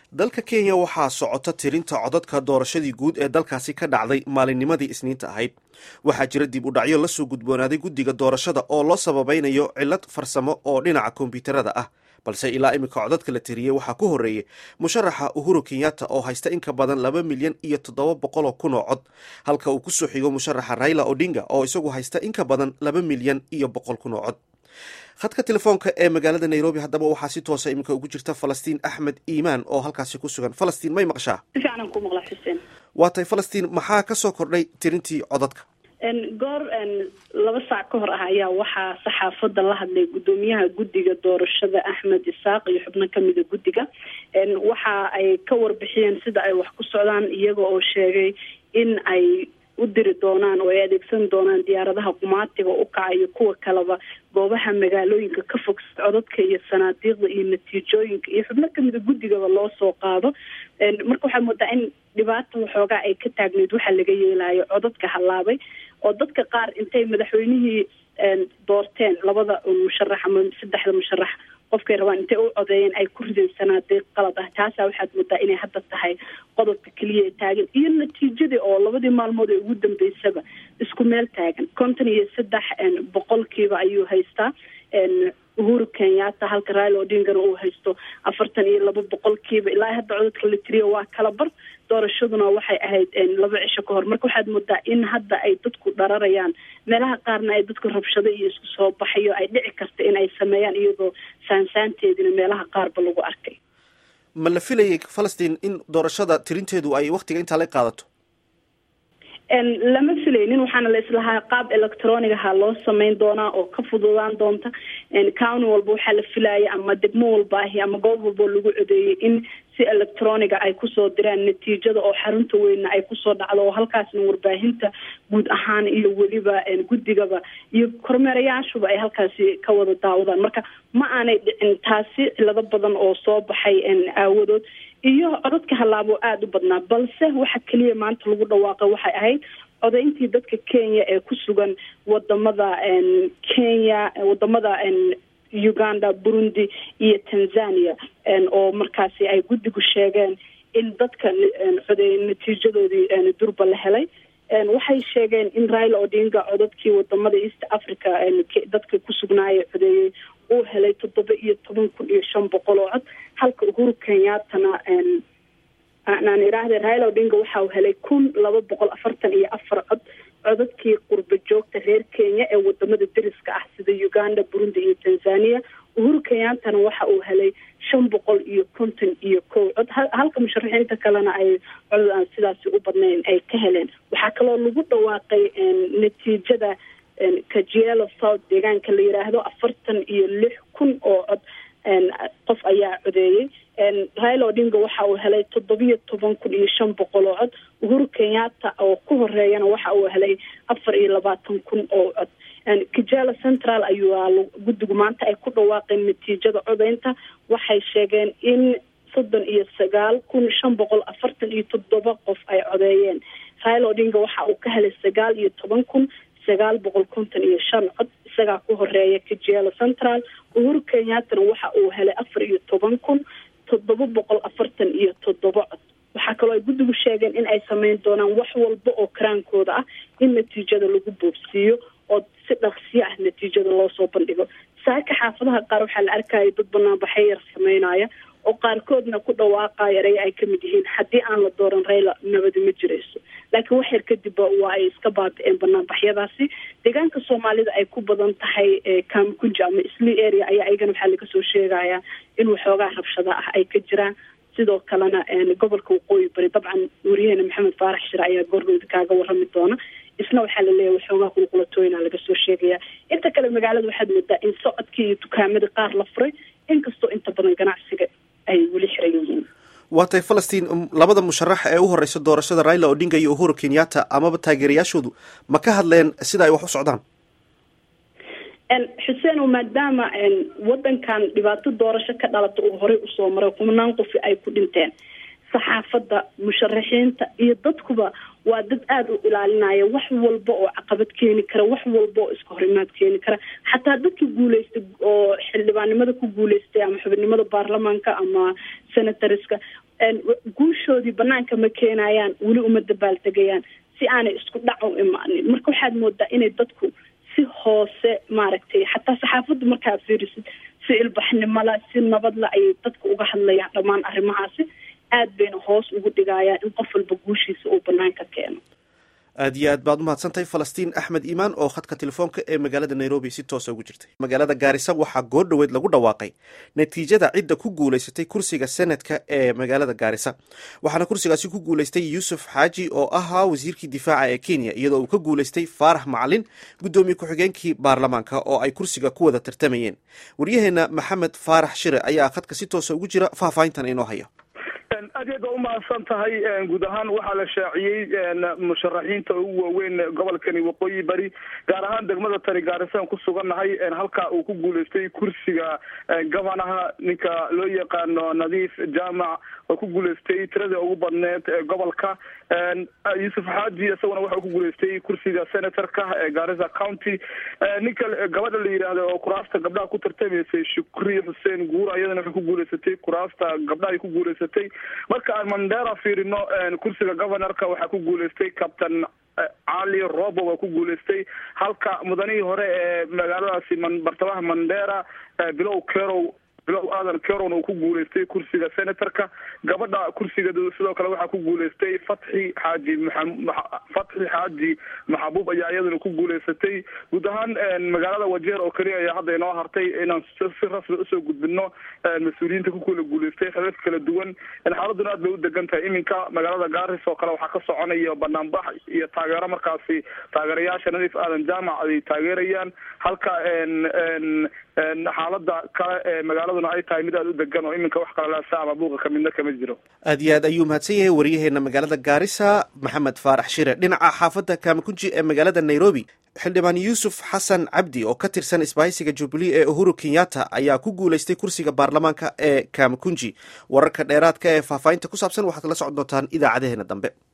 dalka kenya waxaa socota tirinta codadka doorashadii guud ee dalkaasi ka dhacday maalinnimadii isniinta ahayd waxaa jira dib u dhacyo lasoo gudboonaaday guddiga doorashada oo loo sababaynayo cillad farsamo oo dhinaca kombyuutarada ah balse ilaa iminka codadka la tiriyey waxaa ku horreeyey musharaxa uhuru kenyatta oo haysta in ka badan laba milyan iyo toddoba boqoloo kun oo cod halka uu kusoo xigo musharaxa raila odinga oo isagu haysta in ka badan laba milyan iyo boqol kun oo cod khadka telefoonka ee magaalada nairobi haddaba waxaa si toosa iminka ugu jirta falastiin axmed iimaan oo halkaasi ku sugan falastiin may maqshaa si fiican ku maqla xuseen waa tay falastiin maxaa ka soo kordhay tirintii codadka goor laba saac ka hor ah ayaa waxaa saxaafadda la hadlay guddoomiyaha guddiga doorashada axmed isaaq iyo xubno kamida guddiga waxa ay ka warbixiyeen sida ay wax ku socdaan iyaga oo sheegay in ay u diri doonaan oo ay adeegsan doonaan diyaaradaha qumaatiga u kaca iyo kuwa kaleba goobaha magaalooyinka ka fog codadka iyo sanaadiiqda iyo natiijooyinka iyo xubno kamida guddigaba loo soo qaado marka waxaa moodaa in dhibaata waxoogaa ay ka taagneyd waxaa laga yeelayo codadka hallaabay oo dadka qaar intay madaxweynihii doorteen labada musharax ama saddexda musharax qofkay rabaan intay u codeeyeen ay ku rideen sanaadiiq qalad ah taasaa waxaad moodaa inay hadda tahay qodobka keliya ee taagan iyo natiijadii oo labadii maalmood ee ugu dambeysaba isku meel taagan konton iyo saddex boqolkiiba ayuu haystaa uhuru kenyatta halka raila odingana uu haysto afartan iyo laba boqolkiiba ilaa hadda codadka la tiriyo waa kala bar doorashaduna waxay ahayd laba cisho ka hor marka waxaad moodaa in hadda ay dadku dhararayaan meelaha qaarna ay dadku rabshado iyo isku soo baxayo ay dhici karta in ay sameeyaan iyadoo saansaanteedina meelaha qaarba lagu arkay ma la filayay falastiin in doorashada tirinteedu ay waktiga intaa la qaadato lama filaynin waxaana la islahaa qaab electronigaha loo sameyn doonaa oo ka fududaan doonta county walba waxaa la filaya ama degmo walba ahi ama goob walbao lagu codeeyey in si electroniga ay kusoo diraan natiijada oo xarunta weynna ay kusoo dhacdo oo halkaasna warbaahinta guud ahaan iyo weliba guddigaba iyo kormeerayaashuba ay halkaasi ka wada daawadaan marka ma aanay dhicin taasi cilado badan oo soo baxay aawadood iyo codadka hallaabo aada u badnaa balse waxa keliya maanta lagu dhawaaqay waxay ahayd codayntii dadka kenya ee ku sugan wadamada kenya wadamada uganda burundi iyo tanzania oo markaasi ay guddigu sheegeen in dadka codeey natiijadoodii durba la helay waxay sheegeen in raila odinga codadkii wadamada east africa dadka ku sugnaaya codeeyey uu helay toddoba iyo toban kun iyo shan boqol oo cod halka uhuru kenyattana aan iraahda raila odinga waxa uu helay kun laba boqol afartan iyo afar cod codadkii qurba joogta reer kenya ee wadamada deriska ah sida uganda burundi iyo tanzania uhuru kenyattana waxa uu helay shan boqol iyo konton iyo kow cod halka musharaxiinta kalena ay codod aan sidaasi u badnayn ay ka heleen waxaa kaloo lagu dhawaaqay natiijada kajielo south deegaanka la yiraahdo afartan iyo lix kun oo cod qof ayaa codeeyey raila odinga waxa uu helay toddobiyo toban kun iyo shan boqol oo cod uhuru kenyatta oo ku horeeyana waxa uu helay afar iyo labaatan kun oo cod kijela central ayuu guddigu maanta ay ku dhawaaqeen natiijada codeynta waxay sheegeen in soddon iyo sagaal kun shan boqol afartan iyo toddoba qof ay codeeyeen raila odinga waxa uu ka helay sagaal iyo toban kun sagaal boqol konton iyo shan cod isagaa ku horeeya kijelo central uhuru kenyattana waxa uu helay afar iyo toban kun toddoba boqol afartan iyo toddoba cod waxaa kaloo ay guddigu sheegeen in ay sameyn doonaan wax walba oo karaankooda ah in natiijada lagu boobsiiyo oo si dhaqsiyo ah natiijada loo soo bandhigo saaka xaafadaha qaar waxaa la arkaya dad banaanbaxay yar sameynaya oo qaarkoodna ku dhawaaqaya erey ay kamid yihiin haddii aan la dooran rayla nabadi ma jirayso laakiin wax yar kadibba waa ay iska baabi-een banaanbaxyadaasi deegaanka soomaalida ay ku badan tahay kamkunja ama sli area ayaa ayagana waxaa laga soo sheegaya in waxoogaa rabshada ah ay ka jiraan sidoo kalena gobolka waqooyi bari dabcan wariyaheena maxamed faarax shire ayaa goordhowda kaaga warami doona isna waxaa laleeyahay waxoogaa qulqulatooyina laga soo sheegaya inta kale magaalada waxaad moodaa in socodkii iyo dukaamada qaar la furay inkastoo inta badan ganacsiga ay weli xiran yihiin waa tay falastiin labada musharax ee u horeysa doorashada raila odinga iyo uhuru kenyatta amaba taageerayaashoodu ma ka hadleen sida ay wax u socdaan xuseen maadaama wadankan dhibaato doorasho ka dhalata uu horey usoo maray kumanaan qofi ay ku dhinteen saxaafadda musharaxiinta iyo dadkuba waa dad aada u ilaalinaya wax walba oo caqabad keeni kara wax walba oo iska horimaad keeni kara xataa dadkii guuleystay oo xildhibaannimada ku guuleystay ama xubinimada baarlamaanka ama senatoriska guushoodii banaanka ma keenayaan weli uma dabaaltegayaan si aanay isku dhac u imaanin marka waxaad moodaa inay dadku si hoose maaragtay xataa saxaafadda markaa fiirisid si ilbaxnimola si nabadla ayay dadka uga hadlayaan dhammaan arrimahaasi aad bayna hoos ugu dhigayaan in qof walba guushiisa uu banaanka keeno aad iyo aad baad umahadsantahay falastiin axmed iimaan oo khadka telefoonka ee magaalada nairobi si toosa ugu jirtay magaalada gaarisa waxaa goor dhoweed lagu dhawaaqay natiijada cidda ku guulaysatay kursiga senadka ee magaalada gaarisa waxaana kursigaasi ku guulaystay yuusuf xaaji oo ahaa wasiirkii difaaca ee kenya iyadoo uu ka guulaystay faarax macalin guddoomiye ku-xigeenkii baarlamaanka oo ay kursiga ku wada tartamayeen waryaheena maxamed faarax shire ayaa khadka si toosa ugu jira faahfaahintan inoo haya aad iyaad baa umahadsan tahay guud ahaan waxaa la shaaciyey musharaxiinta ugu waaweyn gobolkani waqooyi bari gaar ahaan degmada tani gaarisan ku sugannahay halka uu ku guulaystay kursiga gobanaha ninka loo yaqaano nadiif jaamac oo ku guulaystay tiradii ugu badneed ee gobolka yuusuf xaaji isaguna waxa uu ku guulaystay kursiga senatorka ee gaarisa county ninka gabadha la yidhaahdo oo kuraasta gabdhaha ku tartamaysay shukri xuseen guur ayadana waxay ku guulaysatay kuraasta gabdhaha ay ku guulaysatay marka aan mandera fiirino kursiga governorka waxaa ku guulaystay captain cali robo waa ku guulaystay halka mudanihii hore ee magaaladaasi bartamaha mandera bilow kerow bilow aadan keron uu ku guulaystay kursiga senatorka gabadha kursiga sidoo kale waxaa ku guulaystay fatxi xaaji fatxi xaaji maxabuub ayaa iyaduna ku guulaysatay guud ahaan magaalada wajeer oo keliya ayaa hadda inoo hartay inaan si rasmi usoo gudbino mas-uuliyiinta ku kula guulaystay xelalka kala duwan xaaladuna aad bay u degan tahay iminka magaalada gaaris oo kale waxaa ka soconaya banaanbax iyo taageero markaasi taageerayaasha nadiif aadan jaamac ay taageerayaan halka xaalada kale ee magaaladuna ay tahay mid aada u degan oo iminka wax kalalaasa ama buuqa kamidna kama jiro aad iyo aad ayuu mahadsan yahay waryaheena magaalada gaarisa maxamed faarax shire dhinaca xaafadda kaamakunji ee magaalada nairobi xildhibaan yuusuf xasan cabdi oo ka tirsan isbahaysiga jubilee ee uhuru kenyatta ayaa ku guulaystay kursiga baarlamaanka ee kaamakunji wararka dheeraadka ee faahfaahinta ku saabsan waxaad la socon doontaan idaacadaheena dambe